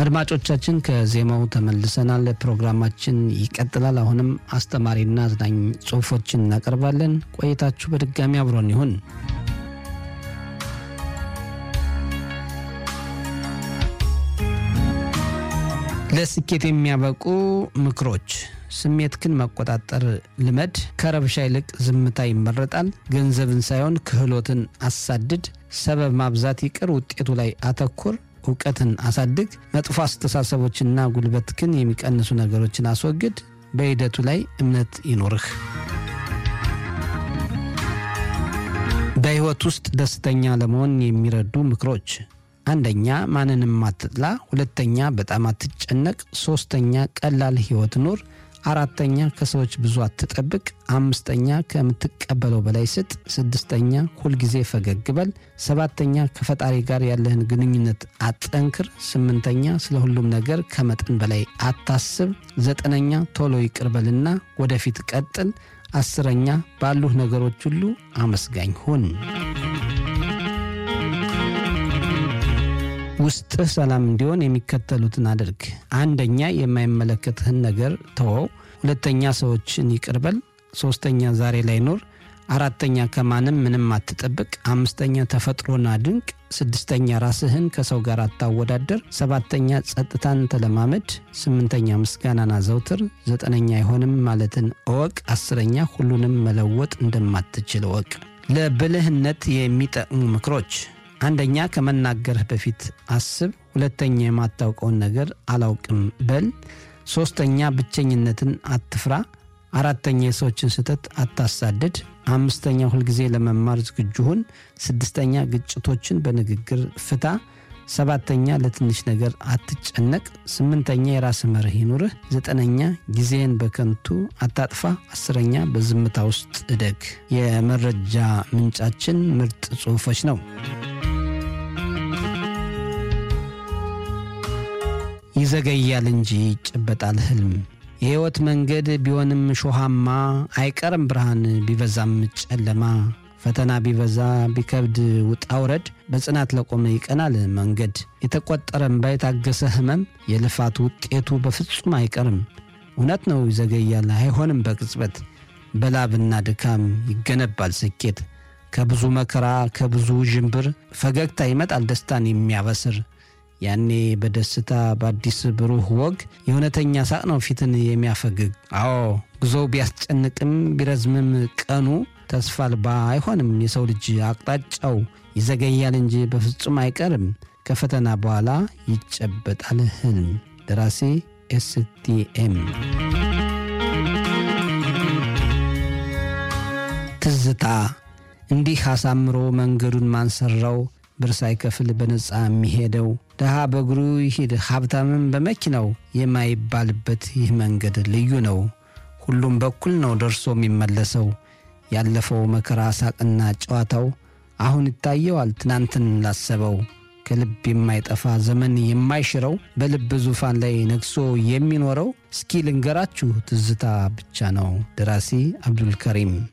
አድማጮቻችን ከዜማው ተመልሰናል። ፕሮግራማችን ይቀጥላል። አሁንም አስተማሪና አዝናኝ ጽሑፎችን እናቀርባለን። ቆይታችሁ በድጋሚ አብሮን ይሁን። ለስኬት የሚያበቁ ምክሮች ስሜትክን መቆጣጠር ልመድ። ከረብሻ ይልቅ ዝምታ ይመረጣል። ገንዘብን ሳይሆን ክህሎትን አሳድድ። ሰበብ ማብዛት ይቅር፣ ውጤቱ ላይ አተኩር። እውቀትን አሳድግ። መጥፎ አስተሳሰቦችና ጉልበትክን የሚቀንሱ ነገሮችን አስወግድ። በሂደቱ ላይ እምነት ይኖርህ። በሕይወት ውስጥ ደስተኛ ለመሆን የሚረዱ ምክሮች አንደኛ ማንንም አትጥላ። ሁለተኛ በጣም አትጨነቅ። ሶስተኛ ቀላል ሕይወት ኑር። አራተኛ ከሰዎች ብዙ አትጠብቅ። አምስተኛ ከምትቀበለው በላይ ስጥ። ስድስተኛ ሁልጊዜ ፈገግ በል። ሰባተኛ ከፈጣሪ ጋር ያለህን ግንኙነት አጠንክር። ስምንተኛ ስለ ሁሉም ነገር ከመጠን በላይ አታስብ። ዘጠነኛ ቶሎ ይቅር በልና ወደፊት ቀጥል። አስረኛ ባሉህ ነገሮች ሁሉ አመስጋኝ ሁን። ውስጥህ ሰላም እንዲሆን የሚከተሉትን አድርግ። አንደኛ የማይመለከትህን ነገር ተወው። ሁለተኛ ሰዎችን ይቅር በል። ሶስተኛ ዛሬ ላይ ኑር። አራተኛ ከማንም ምንም አትጠብቅ። አምስተኛ ተፈጥሮን አድንቅ። ስድስተኛ ራስህን ከሰው ጋር አታወዳደር። ሰባተኛ ጸጥታን ተለማመድ። ስምንተኛ ምስጋናን አዘውትር። ዘጠነኛ አይሆንም ማለትን እወቅ። አስረኛ ሁሉንም መለወጥ እንደማትችል እወቅ። ለብልህነት የሚጠቅሙ ምክሮች አንደኛ ከመናገርህ በፊት አስብ። ሁለተኛ የማታውቀውን ነገር አላውቅም በል። ሶስተኛ ብቸኝነትን አትፍራ። አራተኛ የሰዎችን ስህተት አታሳድድ። አምስተኛ ሁልጊዜ ለመማር ዝግጁ ሁን። ስድስተኛ ግጭቶችን በንግግር ፍታ። ሰባተኛ ለትንሽ ነገር አትጨነቅ። ስምንተኛ የራስ መርህ ይኑርህ። ዘጠነኛ ጊዜን በከንቱ አታጥፋ። አስረኛ በዝምታ ውስጥ እደግ። የመረጃ ምንጫችን ምርጥ ጽሑፎች ነው። ይዘገያል እንጂ ይጨበጣል ህልም። የሕይወት መንገድ ቢሆንም ሾሃማ አይቀርም ብርሃን ቢበዛም ጨለማ። ፈተና ቢበዛ ቢከብድ ውጣ ውረድ በጽናት ለቆመ ይቀናል መንገድ። የተቆጠረ እምባ የታገሰ ህመም የልፋት ውጤቱ በፍጹም አይቀርም። እውነት ነው ይዘገያል አይሆንም በቅጽበት። በላብና ድካም ይገነባል ስኬት። ከብዙ መከራ ከብዙ ዥንብር ፈገግታ ይመጣል ደስታን የሚያበስር ያኔ በደስታ በአዲስ ብሩህ ወግ የእውነተኛ ሳቅ ነው ፊትን የሚያፈግግ። አዎ ጉዞው ቢያስጨንቅም ቢረዝምም ቀኑ ተስፋ አልባ አይሆንም የሰው ልጅ አቅጣጫው። ይዘገያል እንጂ በፍጹም አይቀርም ከፈተና በኋላ ይጨበጣል ህልም። ደራሲ ኤስቲኤም። ትዝታ እንዲህ አሳምሮ መንገዱን ማንሰራው ብር ሳይከፍል በነፃ የሚሄደው ድሃ በእግሩ ይሂድ ሀብታምም በመኪናው የማይባልበት ይህ መንገድ ልዩ ነው። ሁሉም በኩል ነው ደርሶ የሚመለሰው። ያለፈው መከራ ሳቅና ጨዋታው አሁን ይታየዋል ትናንትን ላሰበው። ከልብ የማይጠፋ ዘመን የማይሽረው በልብ ዙፋን ላይ ነግሶ የሚኖረው እስኪ ልንገራችሁ ትዝታ ብቻ ነው። ደራሲ አብዱልከሪም